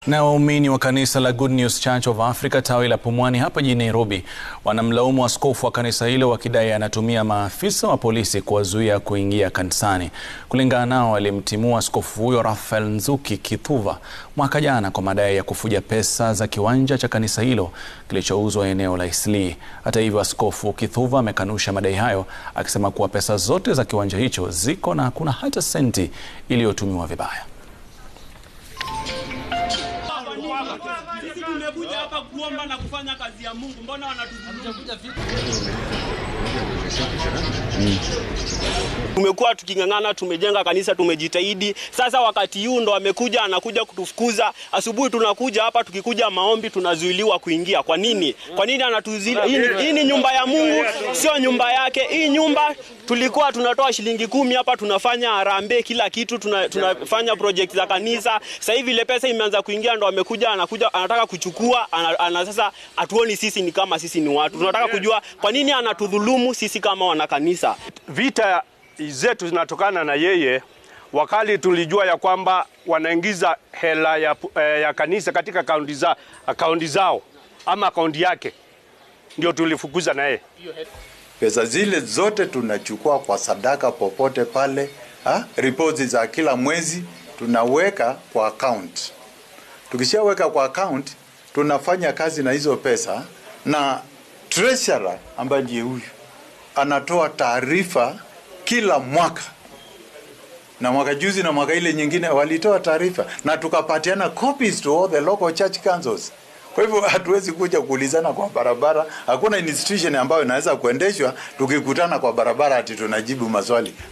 Na waumini wa kanisa la Good News Church of Africa tawi la Pumwani hapa jijini Nairobi wanamlaumu askofu wa kanisa hilo wakidai anatumia maafisa wa polisi kuwazuia kuingia kanisani. Kulingana nao, alimtimua askofu huyo Raphael Nzuki Kithuva mwaka jana kwa madai ya kufuja pesa za kiwanja cha kanisa hilo kilichouzwa eneo la Eastleigh. Hata hivyo, askofu Kithuva amekanusha madai hayo akisema kuwa pesa zote za kiwanja hicho ziko na hakuna hata senti iliyotumiwa vibaya. Sisi tumekuja hapa kuomba na kufanya kazi ya Mungu. Mbona wanatuzungumza? Tumekuwa tuking'ang'ana, tumejenga kanisa, tumejitahidi. Sasa wakati huu ndo amekuja, anakuja kutufukuza. Asubuhi tunakuja hapa, tukikuja maombi tunazuiliwa kuingia. Kwa nini? Kwa nini anatuzuilia? Hii ni- Hii ni nyumba ya Mungu, sio nyumba yake. Hii nyumba tulikuwa tunatoa shilingi kumi hapa, tunafanya harambee, kila kitu tuna, tunafanya project za kanisa. Sasa hivi ile pesa imeanza kuingia, ndo amekuja, anakuja anataka kuchukua ana, ana, sasa hatuoni sisi ni kama sisi ni watu. Tunataka kujua kwa nini anatudhulumu sisi kama wanakanisa. Vita zetu zinatokana na yeye. Wakati tulijua ya kwamba wanaingiza hela ya, eh, ya kanisa katika akaunti za, akaunti zao ama akaunti yake, ndio tulifukuza na yeye. Pesa zile zote tunachukua kwa sadaka popote pale, ha? Ripoti za kila mwezi tunaweka kwa account. Tukishaweka kwa account, tunafanya kazi na hizo pesa, na treasurer ambaye ndiye huyu anatoa taarifa kila mwaka, na mwaka juzi na mwaka ile nyingine walitoa taarifa na tukapatiana copies to all the local church councils. Kwa hivyo hatuwezi kuja kuulizana kwa barabara. Hakuna institution ambayo inaweza kuendeshwa tukikutana kwa barabara ati tunajibu maswali.